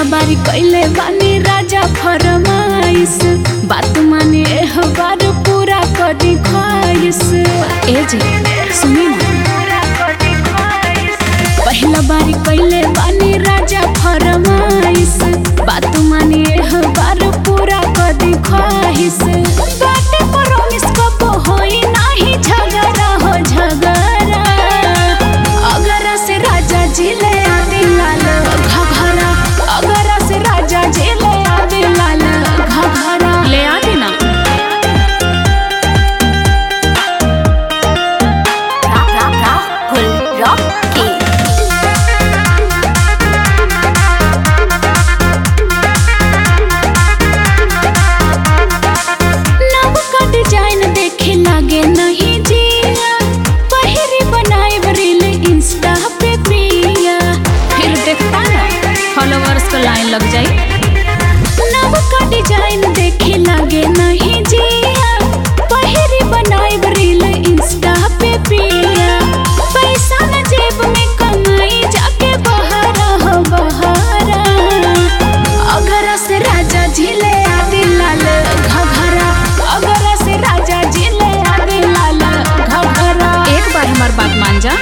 बारी कैले बानी राजा फरमाइश बात माने एह बार पूरा करी ख्वाइश ए जी सुनी ना पहला बारी कैले बानी राजा फरमाइश बात माने एह बार पूरा करी ख्वाइश बाटे प्रॉमिस कब होई नाही झगड़ा हो झगड़ा अगर से राजा जी ले आदि लाल घघरा अगर से राजा जी ले आदि लाल घघरा ले आदि ना Rahul Rocky. नव का डिजाइन देखे लागे नहीं जिया पहिरी बनाए रील इंस्टा पे प्रिया फिर देखता ना फॉलोअर्स को लाइन लग जाई नव का डिजाइन देखे लागे नहीं जिया पहिरी बनाए रील इंस्टा पे प्रिया पैसा न जेब में कमाई जाके बहारा हो बहारा अगर से राजा जी ले आदि लाल घघरा अगर से राजा जी ले आदि लाल घघरा एक बार हमार बात मान जा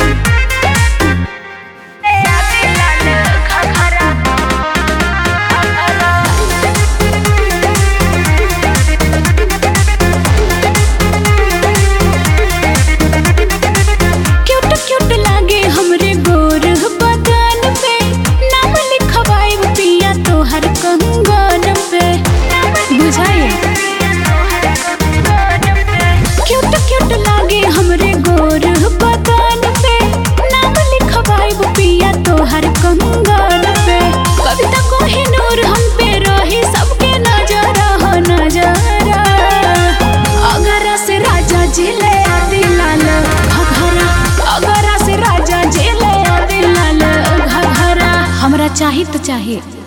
क्यूट क्यूट लागे हमरे गोर बदन पे नाम लिखवाए पिया तोहर कंगन पे बुझाइए क्यूट क्यूट लागे हमरे गोर बदन पे नाम लिखवाए पिया तोहर कंगन पे कविता कोहिनूर हम पे रही सबके नजर हो नजरा अगर से राजा जी ले आदि लाल घघरा अगर से राजा जी ले आदि लाल घघरा हमरा चाही तो चाहिए